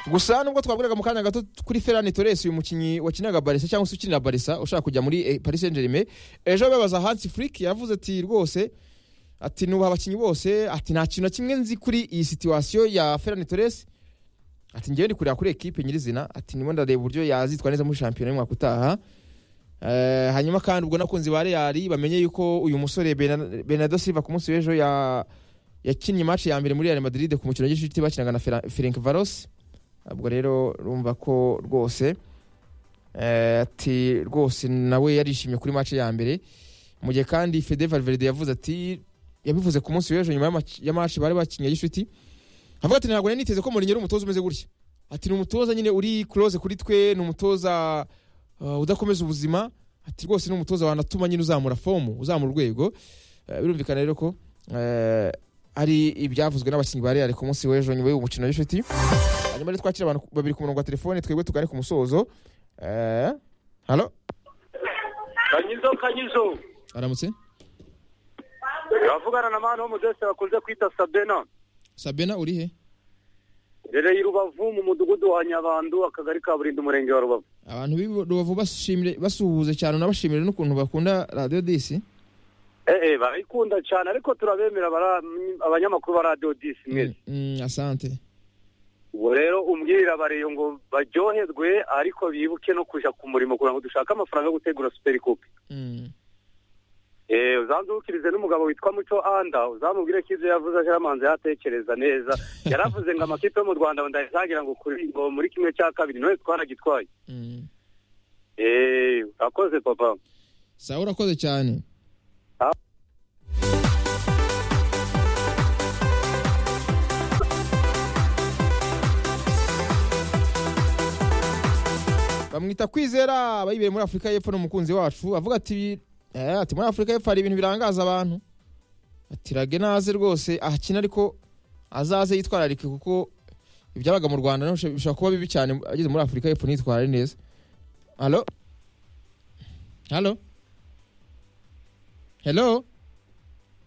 gusa nubwo twaburaga mu kanya gato kuri ferani toresi uyu mukinnyi wakinaga barisa cyangwa se ukinira barisa ushaka kujya muri eh, paris saint germain ejo babaza hansi furiki yavuze ati rwose ati nubaha abakinnyi bose ati nta kintu na kimwe nzi kuri iyi situwasiyo ya ferani toresi ati ngewe ndi kureba kuri ekipe nyirizina ati ndimo ndareba uburyo yazitwa neza muri shampiyona y'umwaka utaha Eh, hanyuma kandi ubwo n'abakunzi ba reali bamenye yuko uyu musore Bernard- bernardo silva ku munsi w'ejo ya- yakinnye match ya mbere muri real madrid ku mukino w'igicuti bakinaga na Fera- ferenc varos ubwo rero urumva ko rwose eh, ati rwose nawe yarishimye kuri match ya mbere mu gihe kandi fede valverde yavuze ati yabivuze ku munsi w'ejo nyuma y'amac- ya match bari bakinnye y'icuti avuga ati ntabwo nari niteze ko mourinho ari umutoza umeze gutya ati ni umutoza nyine uri close kuri twe ni umutoza uh, udakomeza ubuzima ati rwose ni umutoza wanatuma nyine uzamura fomu uzamura urwego Eh, birumvikana rero ko eh, ari ibyavuzwe n'abakinnyi ba real ku munsi w'ejo nyuma y'umukino w'inshuti hanyuma rero twakira abantu babiri ku murongo wa telefone twebwe tugane ku musozo Eh, halo kanyizo kanyizo aramutse avugana na mani w'umudese bakunze kwita sabena sabena uri he rereye i rubavu mu mudugudu wa nyabandu akagari ka burindi umurenge wa rubavu abantu b'i rubavu bashimire- basuhuze cyane unabashimire n'ukuntu bakunda radiyo disi ee barayikunda cyane ariko turabemera bara- abanyamakuru ba radiyo disi mwese Mm, asante ubu rero umbwirira bareyo ngo baryoherwe ariko bibuke no kujya ku murimo kugira ngo dushake amafaranga yo gutegura superi kupe Mm. Eh, uzanzukirize n'umugabo witwa Muco Anda uzamubwire ko ibyo yavuze aje yamanze yatekereza neza yaravuze ngo amakipe yo mu Rwanda ndazagira ngo kuri ngo muri kimwe cya kabiri noye twanagitwaye Mm. eh urakoze papa sawa urakoze cyane Ah. bamwita kwizera abayibereye muri afurika y'epfo ni umukunzi wacu avuga ati eh, ati muri afurika y'epfo hari ibintu birangaza abantu ati rage naze rwose ahakina ariko azaze yitwararike kuko ibyabaga mu rwanda naho bishobora kuba bibi cyane ageze muri afurika y'epfo ntitware neza halo halo hello